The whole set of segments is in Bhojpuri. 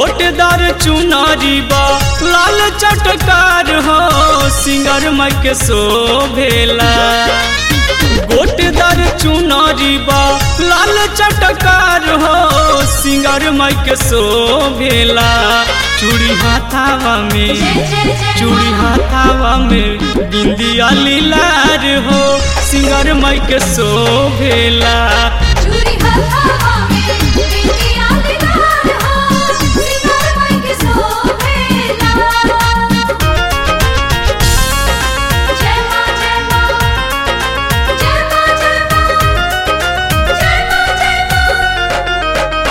गोटेदार चुनारी बा लाल चटकार हो सिंगर माई के शोभेला गोटेदार चुनारी बा लाल चटकार हो सिंगर माई के शोभेला चूड़ी हाथावा में चूड़ी हाथावा में बिंदिया लीलार हो सिंगर माई के शोभेला चूड़ी हथावा में बिंदिया दीदार हो सिंगार माई के शोभेला जय मां जय मां जय मां जय मां जय मां जय मां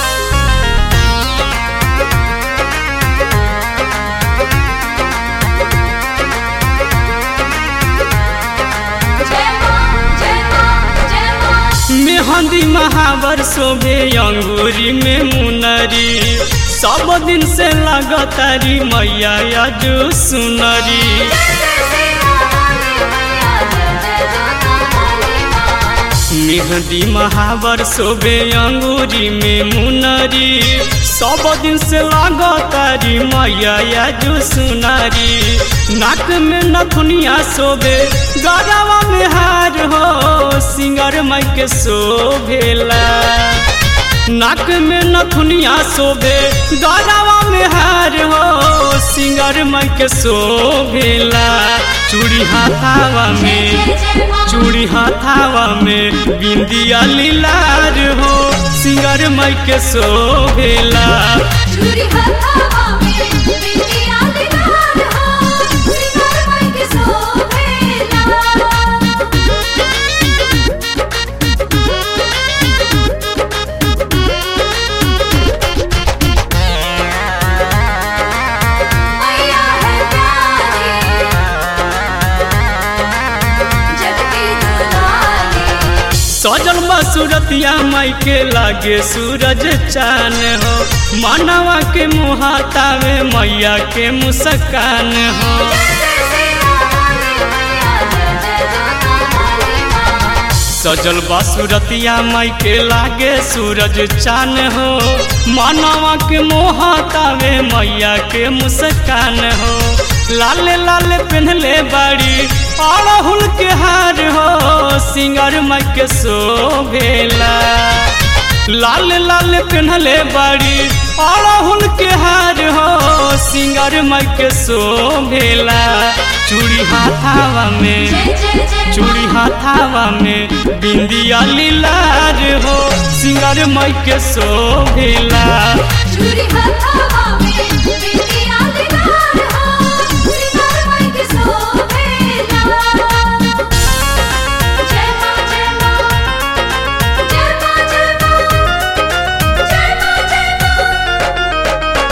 जय मां जय मां जय मां मेहंदी महावर शोभे अंगूरी में मुनरी सब दिन से लगतारी मैया आज सुनरी मेहंदी महावर शोभे अंगूरी में मुनरी सब दिन से लगतारी मैया आज सुनरी नाक में नथुनिया शोभे गरवा में हार हो सिंगर माई के शोभेला नाक में नथुनिया शोभे गरवा में हार हो सिंगर माई के शोभेला चूड़ी हाथावा में चूड़ी हाथावा में बिंदिया लीलार हो सिंगर माई के शोभेला चूड़ी हथावा में बिंदिया दीदार हो सिंगार माई के शोभेला मैया है प्यारी जग की दुलारी सजल सूरतिया माई के लागे सूरज चान हो मानवा के मुहातावे मैया के मुस्कान हो सजल सूरतिया माई के लागे सूरज चान हो मानवा के मोहतावे मैया के मुस्कान हो लाल लाल पहनले बाड़ी अड़हुल के हार हो सिंगर माई के शोभेला लाल लाल पहनले बाड़ी अड़हुल के हार हो सिंगर माई के शोभेला चूड़ी हाथावा में चूड़ी हाथावा में बिंदिया लीलार हो सिंगर माई के शोभेला चूड़ी हथावा में बिंदिया दीदार हो सिंगार माई के शोभेला जय मां जय मां जय मां जय मां जय मां जय मां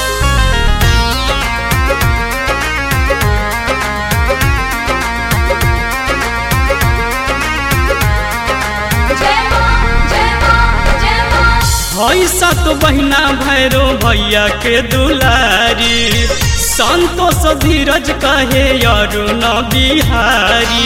जय मां जय मां जय मां हई सात बहिना भैरो भैया के दुलारी संतोष धीरज कहे अरुण बिहारी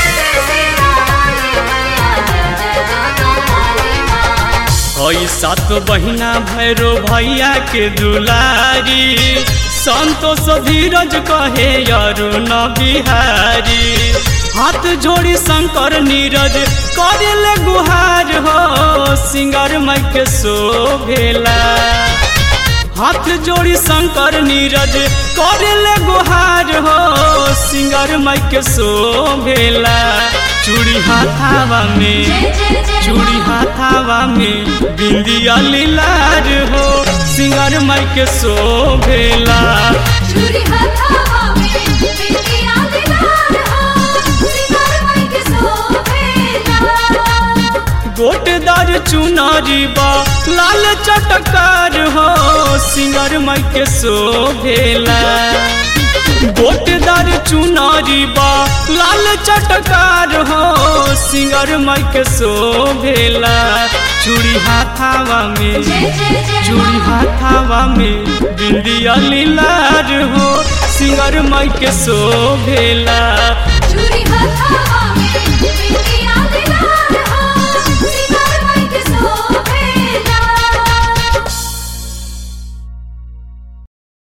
हई सात बहिना भैरो भैया के दुलारी संतोष धीरज कहे अरुण बिहारी हाथ जोड़ी शंकर नीरज करेले गुहार हो सिंगर माई के शोभेला हाथ जोड़ी शंकर नीरज करेले गुहार हो सिंगर माई के शोभेला चूड़ी हाथावा में चूड़ी हाथावा में बिंदिया लीलार हो सिंगर माई के शोभेला चूड़ी हथावा में बिंदिया दीदार हो सिंगार माई के शोभेला गोटेदार चुनारी बा लाल चटकार हो सिंगर माई के शोभेला गोटेदार चुनारी बा लाल चटकार हो सिंगर माई के शोभेला चूड़ी हाथावा में चूड़ी हाथावा में बिंदिया लीलार हो सिंगर माई के शोभेला चूड़ी हथावा में बिंदिया